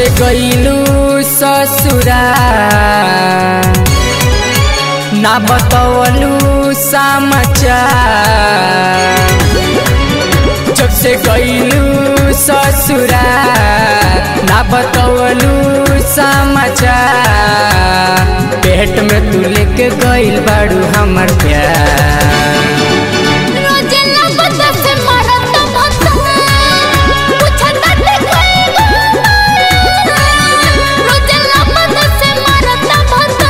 से गईलू ससुरा ना बतवलू समाचार जब से गईलू ससुरा ना बतवलू समाचार पेट में तू लेके गईल बाड़ू हमर प्यार रोजे नबत से मरत भता पूछत देखई रोजे नबत से मरत भता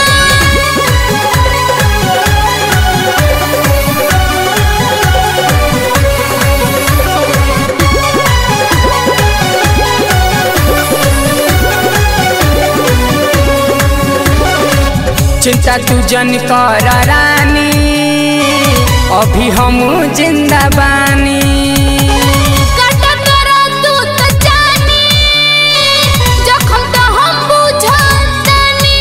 चिंता तू जन कर रानी अभी हम जिंदा बानी कटत तू त जानी जखम त हम बुझतानी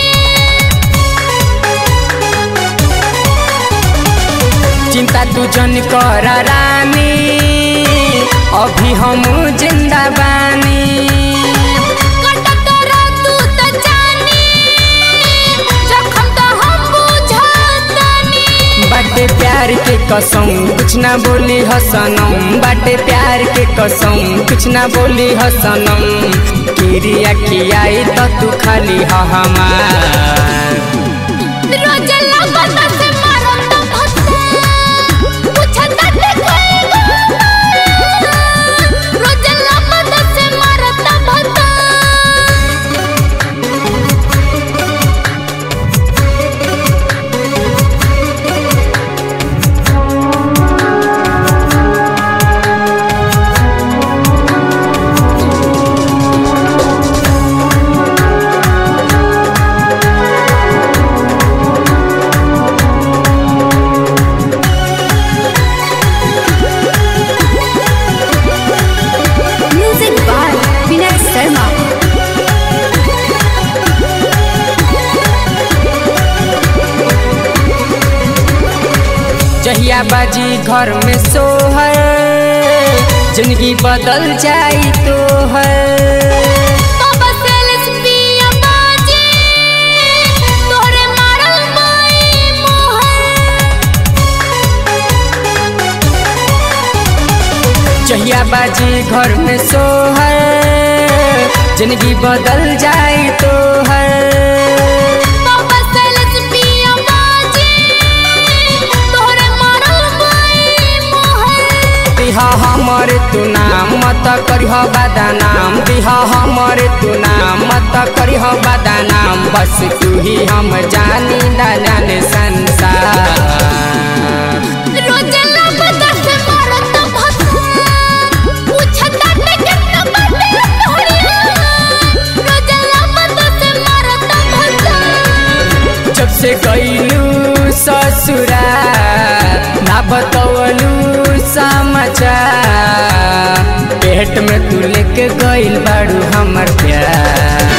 चिंता तू जन कर रानी अभी हम जिंदा बानी कटत तू त जानी जखम त हम बुझतानी बाटे प्यार के कसम कुछ ना बोली हसनम बाटे प्यार के कसम कुछ ना बोली हसनम किरिया खियाई तो तू खाली ह हमार रोजे नबत से मरत भता पूछत देखई रोजे नबत से मरत भता Music by Vinay Sharma. जहिया बाजी घर में सोहर जिंदगी बदल जाई तो है बाबा सेल्स पिया बाजी तोरे मारल माई मोहर जहिया बाजी घर में सोहर जिंदगी बदल जाई तो है बाबा सेल्स पिया बाजी तोरे मारल माई मोहर दिहा हमर तू नाम मत करिह बदनाम दिहा हमर तू नाम मत करिह बदनाम बस तू ही हम जानी ना जाने संसार रोजे नबत से मरत भता पूछत केतना बाटे तोहरिया रोजे नबत से मरत भता जब से गईलू ससुरा ना बतवलू समाचार पेट में तू लेके गईल बाड़ू हमर प्यार